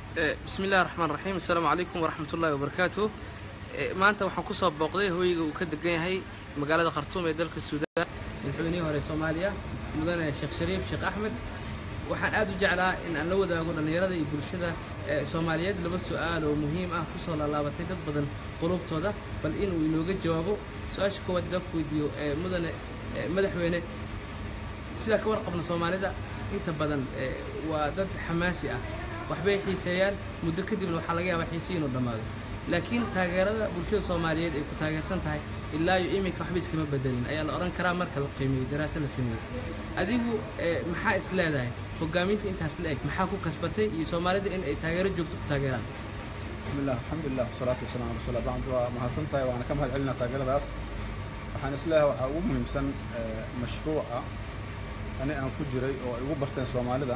bismi illahi raxmaan raxiim assalaamu calaykum waraxmat ullahi wabarakaatu maanta waxaan kusoo booqday hooyiga uu ka degan yahay magaalada khartuum ee dalka suudaan madaxweynihii hore soomaaliya mudane sheekh shariif sheekh axmed waxaan aad u jeclaa in aan la wadaago dhallinyarada iyo bulshada soomaaliyeed laba su-aal oo muhiim ah kusoo laalaabatay dad badan qulubtooda bal inuu inooga jawaabo su-aasha koowaad ila ku weydiiyo mudane madaxweyne sidaa ka warqabna soomaalida inta badan waa dad xamaasi ah waxbay xiiseeyaan muddo kadibna waxaa laga yaabaa xiisii inuu dhammaado laakiin taageerada bulshada soomaaliyeed ay ku taageersan tahay ilaa iyo iminka waxba iskama bedelin ayaa la odhan karaa marka la qiimeeyo daraasa la sameeyey adigu maxaa is leedahay hogaaminta intaas la eg maxaa ku kasbatay iyo soomaalida in ay taageero joogto ku taageeraan bismi illah alxamdulilah wasalaatu wasalaam ala rasuulillah bacd waa mahadsan tahay waana ka mahad celinaa taageeradaas waxaan isleeyahay waxaa ugu muhiimsan mashruuca ani aan ku jiray oo ay ugu barteen soomaalida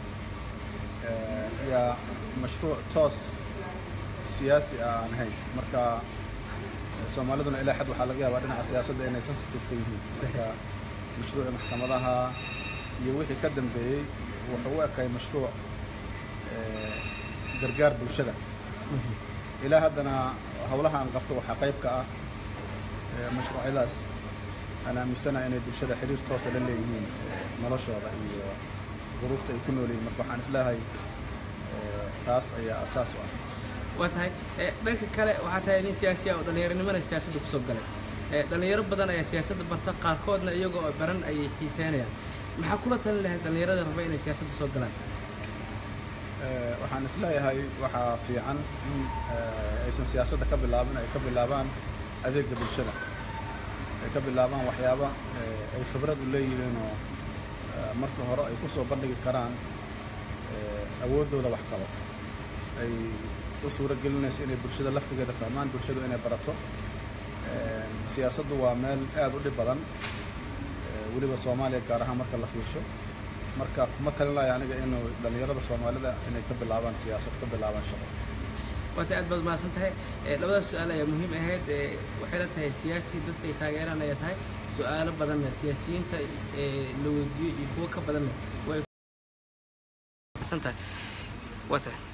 yaa mashruuc toos siyaasi ah aan ahayn marka soomaaliduna ilaa xad waxaa laga yaabaa dhinaca siyaasadda inay sensitive ka yihiin marka mashruuci maxkamadaha iyo wixii ka dambeeyey wuxuu u ekay mashruuc gargaar bulshada ilaa haddana howlaha aan qabto waxaa qayb ka ah mashruucyadaas aan aaminsanaha inay bulshada xiriir toosa la leeyihiin noloshooda iyo duruufta ay ku noolyihin marka waxaan isleeyahay taas ayaa asaas u ah waa tahay dhanka kale waxaa tahay nin siyaasi ah oo dhallinyaronimana siyaasadda kusoo galay dhallinyaro badan ayaa siyaasadda barta qaarkoodna iyagoo baran ayay xiiseynayaan maxaa kula talin lahayd dhallinyarada raba inay siyaasadda soo galaan waxaan isleeyahay waxaa fiican in aysan siyaasadda ka bilaabin ay ka bilaabaan adeega bulshada ay ka bilaabaan waxyaaba ay khibrad u leeyihiinoo marka hore ay ku soo bandhigi karaan awooddooda waxqabad ay u suuro gelinayso inay bulshada laftigeeda fahmaan bulshadu inay barato siyaasaddu waa meel aad u dhib badan weliba soomaaliya gaar ahaan marka la fiirsho marka kuma talin lahay aniga inuu dhallinyarada soomaalida inay ka bilaabaan siyaasad ka bilaabaan shaqo waatay aad baad mahadsan tahay labadaas su-aal ayaa muhiim ahayd waxay la tahay siyaasi dadka ay taageeraan ayaa tahay su-aalo badanna siyaasiyiinta la weydiiyo iyo kuwo ka badanna way tahay waa tahay